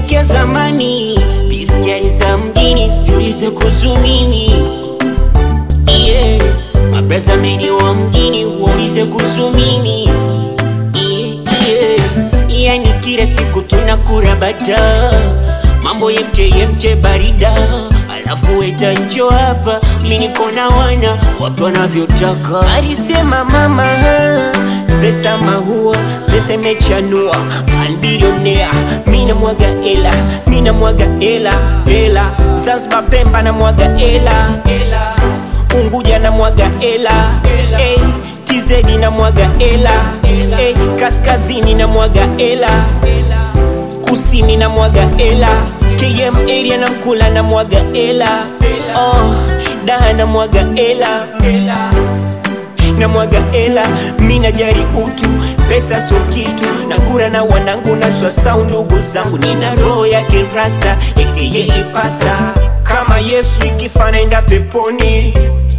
Kumbukia zamani, biskari za mjini ziulize kuhusu mimi yeah. Mabreza meni wa mjini waulize kuhusu mimi yeah, yeah. Yani kila siku tunakura bata mambo yemche yemche barida alafu weta njo hapa mi niko na wana wapi wanavyotaka alisema mama pesa mahua pesa imechanua anbilionea mina mwaga ela mina mwaga ela ela Zanzibar Pemba na mwaga ela ela Unguja na mwaga ela hey, TZ na mwaga ela hey, kaskazini na mwaga ela kusini na mwaga ela KM area na mkula na mwaga ela oh, daha na mwaga ela na mwaga ela mina jari utu pesa so kitu na kura na wanangu na swasau ndugu zangu nina roho ya kirasta aka pasta kama Yesu ikifa naenda peponi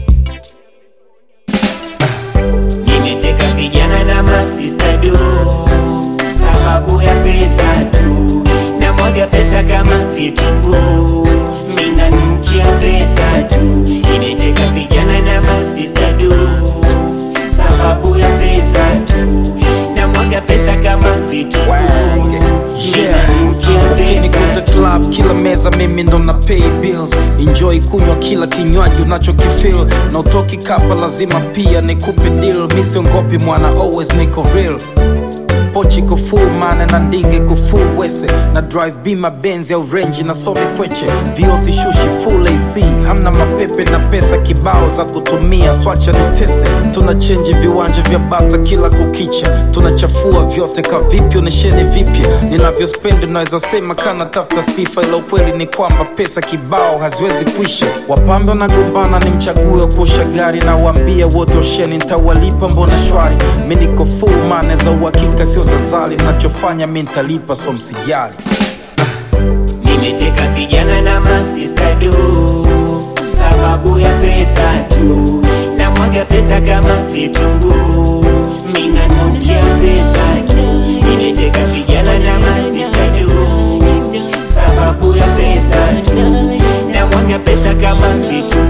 nimeteka vijana na masista do sababu ya pesa tu na mwaga pesa kama vitunguu minanukia pesa tu nimeteka vijana na masista do sababu ya pesa tu na mwaga pesa kama vitunguu Yeah. minanukia pesa Ukinikuta tu club kila meza mimi ndo na pay bills enjoy kunywa kila kinywaji unachokifeel na utoki kapa lazima pia nikupe deal mi siongopi mwana always niko real pochi iko full mana na ndinga iko full wese na drive bima benzi au renji na some kweche viosi shushi full AC hamna mapepe na pesa kibao za kutumia swacha nitese tuna chenji viwanja vya bata kila kukicha tunachafua vyote ka vipi onesheni vipya ninavyospendi naweza sema kana tafuta sifa ila ukweli ni kwamba pesa kibao haziwezi kuisha wapambe wanagombana ni mchague wa kuosha gari na waambia wote osheni ntawalipa mbona shwari mi niko full mane za uhakika sio za zali nachofanya mi ntalipa so msijali nimeteka vijana na masista do sababu ya pesa tu na mwaga pesa kama vitunguu minanukia pesa tu nimeteka vijana na masista do sababu ya pesa tu na mwaga pesa kama vitunguu